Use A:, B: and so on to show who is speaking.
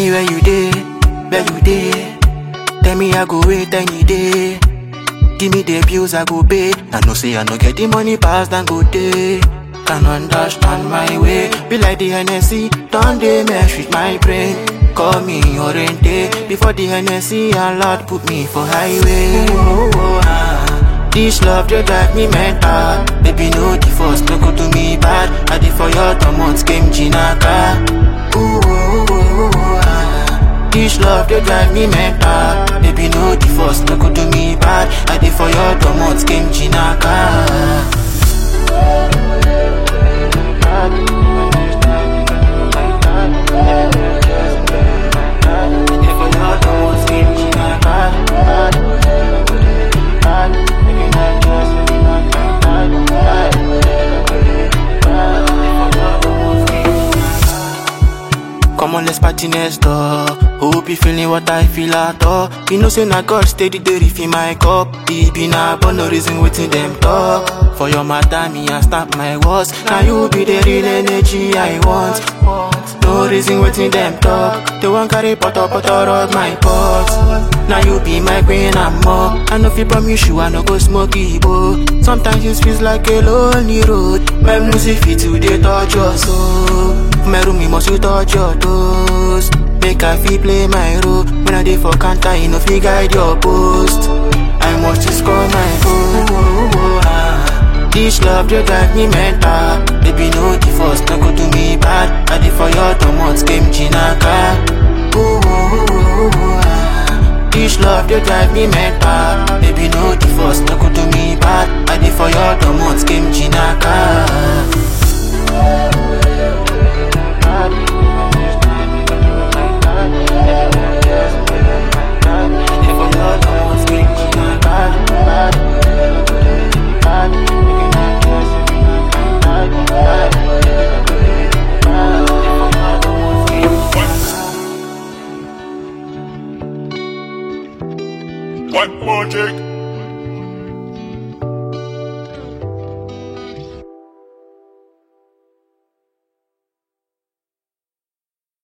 A: me where you dey, where you dey. Tell me I go wait any day. Give me the bills I go pay. I know say I no get the money pass than go day. Can understand my way. Be like the Hennessy, don't they mesh with my brain. Call me Oriente before the Hennessy and Lord put me for highway. Oh, oh, ah. This love they drive me mental. Baby no the first no go to me bad. I did for your two came Jinaka. Ooh, oh, oh, oh, ah. This love they drive me mental. Baby no the first no go to me bad. I did for your two came Jinaka. Come on, let's party next door. Hope you feeling what I feel at all. You know, say na God steady the refill my cup. It be na but no reason waiting them talk. For your matter, me I stop my words. Now you be the real energy I want. No reason waiting them talk. They want carry butter butter out my pot. Now you be my queen and more. I know if you promise you I no go smoke Igbo. Sometimes it feels like a lonely road. My music fit to the touch your soul. My room, you must you touch your toes. Make I feel play my role. When I dey for counter, you know fi guide your post. I must just score my goal. Oh, oh, ah. This love they drive me mental. Baby no the first, no go do me bad. I dey for your two came Jinaka. Ooh, oh, oh, oh, ah. This love they drive me mental. Baby no the first, no go do me bad. I dey for your two came Jinaka.
B: What project?